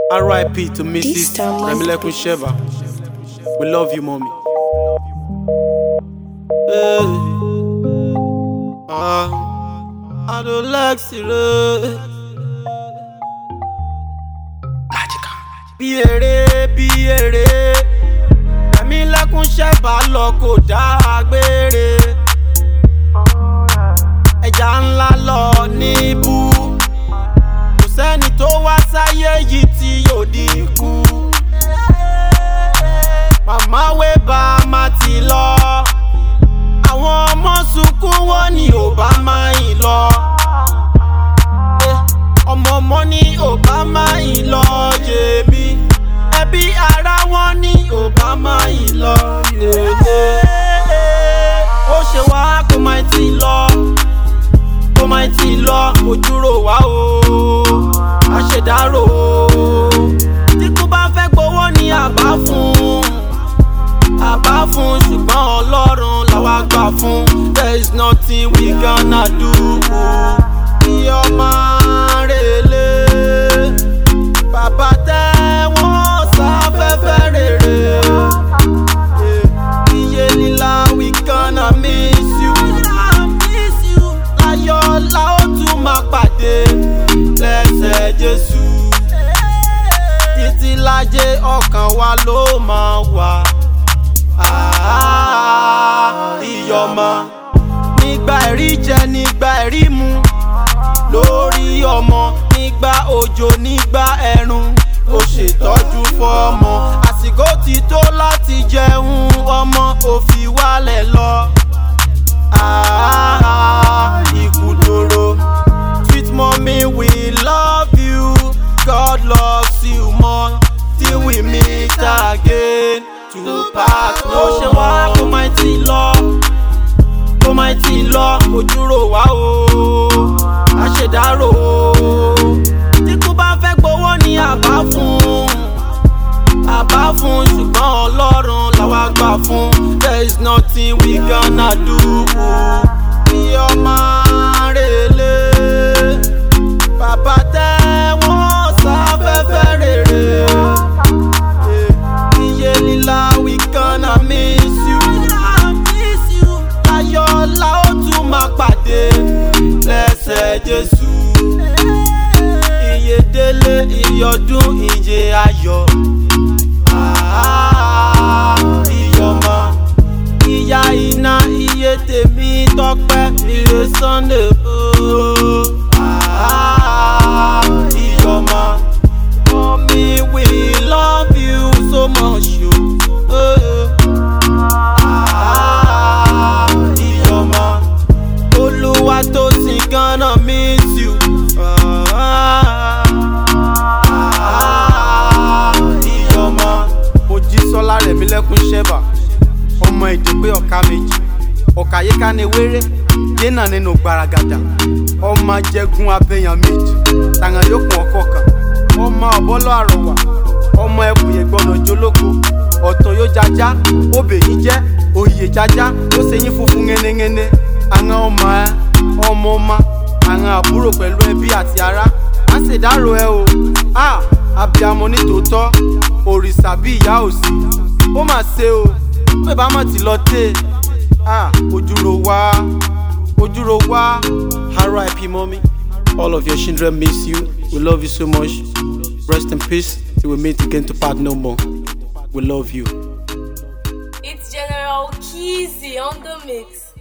R.I.P. to Mrs. This time was- Remilekun Sheva. We love you, mommy. Hey. Ah, I don't like sire. Bí eré bí eré, Remilekun Sheva lọ kò dágbére. Ẹja ńlá lọ níbú kò sẹ́ni tó wá sáyé yìí tí yóò dínkù. màmá wé bá a má ti lọ. àwọn ọmọ sunkún wọn ni ò bá máa yìn lọ. Eh, ọmọ ọmọ ni ò bá máa yìn lọ jèmi. ẹbí ara wọn ni ò bá máa yìn lọ. ó ṣe wá kó má ti lọ kó má tí ì lọ ojúrò wá o àṣedárò o tí kò bá fẹ́ gbowó ní àbá fún àbá fún ṣùgbọ́n ọlọ́run làwa gbà fún there is nothing we gonna do kí ọmọ rèlé bàbá tẹ́ wọ́n sáfẹ́fẹ́ rere iye líla we gonna miss you. miss you. láyọ̀ la ó tún máa pàdé lẹ́sẹ̀ jésù. títí lájẹ́ ọkàn wa ló máa wà. Ah, ìyọ̀mọ̀ nígbà ẹ̀rí jẹ nígbà ẹ̀rí mu lórí ọmọ nígbà òjò nígbà ẹ̀rùn ó ṣètọ́jú fọ́mọ àsìkò ti tó láti jẹun ọmọ òfin wálẹ̀ lọ. Ah, ikú dòrò sweet mommy we love you God loves you more till we meet again to part no. ó ṣe wá kó má ti lọ kó má ti lọ ojúrò wá o àṣedárò o tí kò bá fẹ́ gbowó ní àbá fún àbá fún ṣùgbọ́n ọlọ́run làwa gbà fún there is nothing we gonna do bí ọmọ rèlé bàbá tẹ́ wọ́n sáfẹ́fẹ́ rere iye líla we gonna miss you ayọ̀ la ó tún máa pàdé lẹ́sẹ̀ jésù iye délé ìyọdún ìje ayọ̀ Ah, ìyọ̀mọ̀ ìyá iná iye tèmi tọpẹ́ ire sunday ooo Ah, ìyọ̀mọ̀ mommy we love you so much o. Ah, ìyọ̀mọ̀ olúwa tó sì gánà miss you. Ah, ìyọ̀mọ̀ mojísọ́lá rẹ̀mílẹ́kún ṣẹ́bà ọmọ ìdìgbé ọ̀ka méjì ọ̀ka yíká ni wéré yéèna nínú gbaragada ọmọ ajẹgun abẹyàn méjì tàwọn yòókù ọkọ kan ọmọ ọbọlọ àrọwà ọmọ ẹkùn yẹn gbọdọ jólóko ọtàn yóò jájá obè yìí jẹ òye jájá ó ṣe yín funfun ŋẹnẹŋẹnẹ àwọn ọmọ ẹ ọmọ ọmọ àwọn àbúrò pẹ̀lú ẹbí àti ará á ṣèdárò ẹ o a abiyamọ ní tòótọ́ òrìṣà bí ìyá òsì ó mà ṣe o pé bá mọ̀ tí lọ tẹ̀ ah ojúro wá ojúro wá rip mommy all of your children miss you we love you so much rest in peace till we meet again to part no more we love you. It's General Kizzy on the mix.